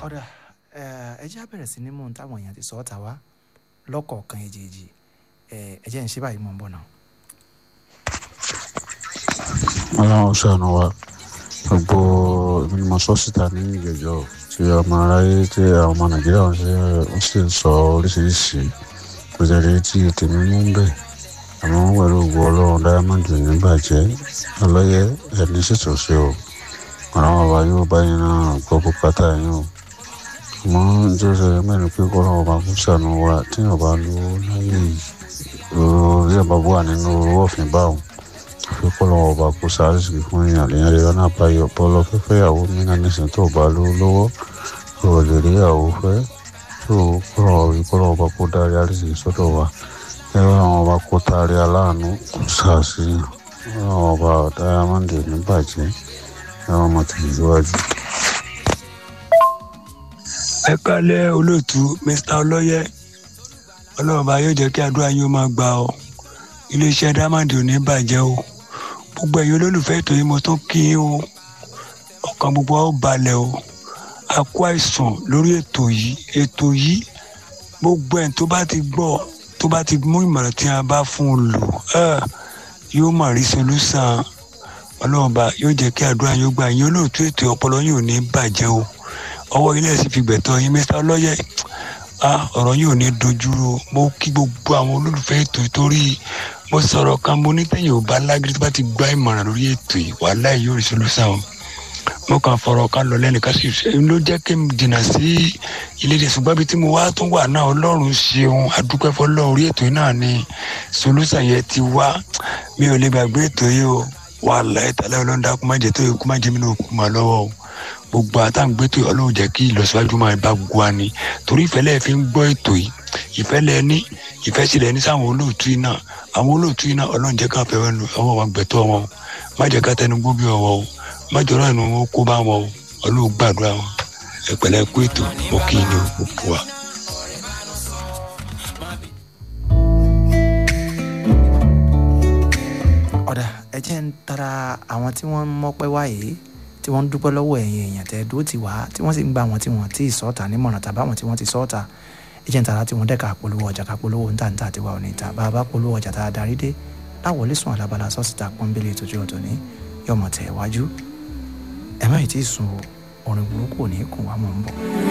ọ̀dà ẹ jẹ́ á bẹ̀rẹ̀ sí ní mú un táwọn èèyàn ti sọ ọ́ ta wá lọ́kọ̀ọ̀kan èjèèjì ẹ jẹ́ ń ṣe báyìí mọ̀ ń bọ̀ náà. ọlọ́run ṣàánú wa gbogbo ìmọ̀ sọ́sítà ní ìgbẹ́jọ́ tí ọmọ aráyé tí àwọn ọmọ nàìjíríà ń ṣe ń sì sọ oríṣiríṣi kò tẹ̀lé tí tèmi mú ń bẹ̀ àmọ́ pẹ̀lú ògbó ọlọ́run dáyámọ́ndì ní bàjẹ́ ọlọ́yẹ ẹni ṣètò sí o àwọn ọba yóò bá yín náà gbọ́ bùkátà yín o àmọ́ tó ṣe mẹ́rin pé kọ́ ọlọ́run ọba kó ṣàánú wa tí ọba ló láyé yìí orí ọba wà nínú owó ọ̀fìn báwọn fi kọ́ lọ́wọ́ ọba kó sáré sí fún èèyàn lèèyàn lè rán àbáyọ bọ́lọ́ fẹ́fẹ́ ìyàwó mìíràn nísìnyí tó bá lówó lọ́wọ́ tó lè rí ìyàwó fẹ́ tó kọ́ lọ́wọ́ rí kọ́ lọ́wọ́ ọba kó dárí àrísí sọ́dọ̀ wa ẹ̀rọ àwọn ọba kó taari aláàánú kó sàásì àwọn ọba dáyàmọ́ndì níbàjẹ́ ẹ̀rọ ọmọ tẹ̀síwájú. ẹ kálẹ̀ olóòtú mr ọlọ́yẹ ọlọ́run bá yóò jẹ́ kí àdúrà yín ó máa gbà ọ́ iléeṣẹ́ diamond ò ní bàjẹ́ o gbogbo ẹ̀yin olólùfẹ́ ètò yìí mo tún kí yín o ọkàn gbogbo wa ó balẹ̀ o a kó àìsàn lórí ètò yìí ètò yìí gbogbo ẹ̀ tó bá ti gbọ́ tó bá ti mú ìmọ̀ràn tí a bá fún un lò yóò mà rí solúsàn ọlọ́run bá yóò jẹ́ kí àdúrà yín ó gbà yín olóòtú ètò ọpọlọ yín ò ní bàjẹ́ o ọwọ́ ilé ẹ̀sìn fi gbẹ̀tọ̀ yín mr ọlọ́yẹ ọ̀rọ̀ yìí ò ní dojúrò mo kí gbogbo àwọn olólùfẹ́ ètò ìtorí mo sọ̀rọ̀ kan mo ní tẹ̀yìn ò bá lágídí tó bá ti gbá ìmọ̀ràn lórí ètò yìí wàhálà yìí yóò rí solúsàn o mo kàn fọ̀rọ̀ kan lọ lẹ́nu ká sì ṣe ló jẹ́ kí n jìnnà sí ilé ìdè ṣùgbọ́n ibi tí mo wá tún wà náà ọlọ́run ṣeun adúpẹ́ fọlọ́ orí ètò yìí náà ni solúsàn yẹn ti wá mi ò lè gbàgbé ètò yìí o wàhálà ìtàlẹ́ ọlọ́dà kó má jẹ́ tó yẹ kó má jẹ́ mi náà kó má lọ́wọ́ o gbogbo àtàǹgbẹ́tò ọlọ́run jẹ́ kí ìlọsíwájú máa bá gbogbo wa ni torí ìfẹ́ lẹ́ẹ̀ fi ń gbọ́ ètò yìí ìfẹ́ lẹ́ẹ̀ ní ìfẹ́ sì lẹ́ẹ̀ ní sáwọn olóòtú yìí náà àwọn olóòtú yìí náà ọlọ́run jẹ́ ká fẹ́ ọwọ́ wa gbẹ̀tọ́ wọn má jẹ́ ká tẹnu gbó bí ọwọ́ o má jọ̀rọ̀ ẹnu wọn kó bá wọn o ọlọ́run gbàdúrà wọn ẹ̀pẹ̀lẹ́ kú ètò mo kí ni gbogbo wa. ọ̀dà ẹ jẹ́ ń tara àwọn tí wọ́n ń mọ́pẹ́ wáyé tí wọ́n ń dúpẹ́ lọ́wọ́ ẹ̀yìn èèyàn tẹ́ dúró ti wá tí wọ́n sì ń gba àwọn tí wọ́n ti sọ́ọ̀tà nímọ̀ràn tàbí àwọn tí wọ́n ti sọ́ọ̀tà ẹ̀jẹ̀ ń tara tí wọ́n dẹ́ka polówó ọjà ká polówó ńta ńta àti wà òní ta bá a bá polówó ọjà tá a darí dé láwọlé sùn alábala sọ́ọ̀sìtà pọ́nbélé ìtòjú ọ̀tọ̀ ní yọmọ tẹ̀ wájú ẹ̀ má ì tí ì sùn orin burúkú ò ní kùn wá mọ̀ ń bọ̀.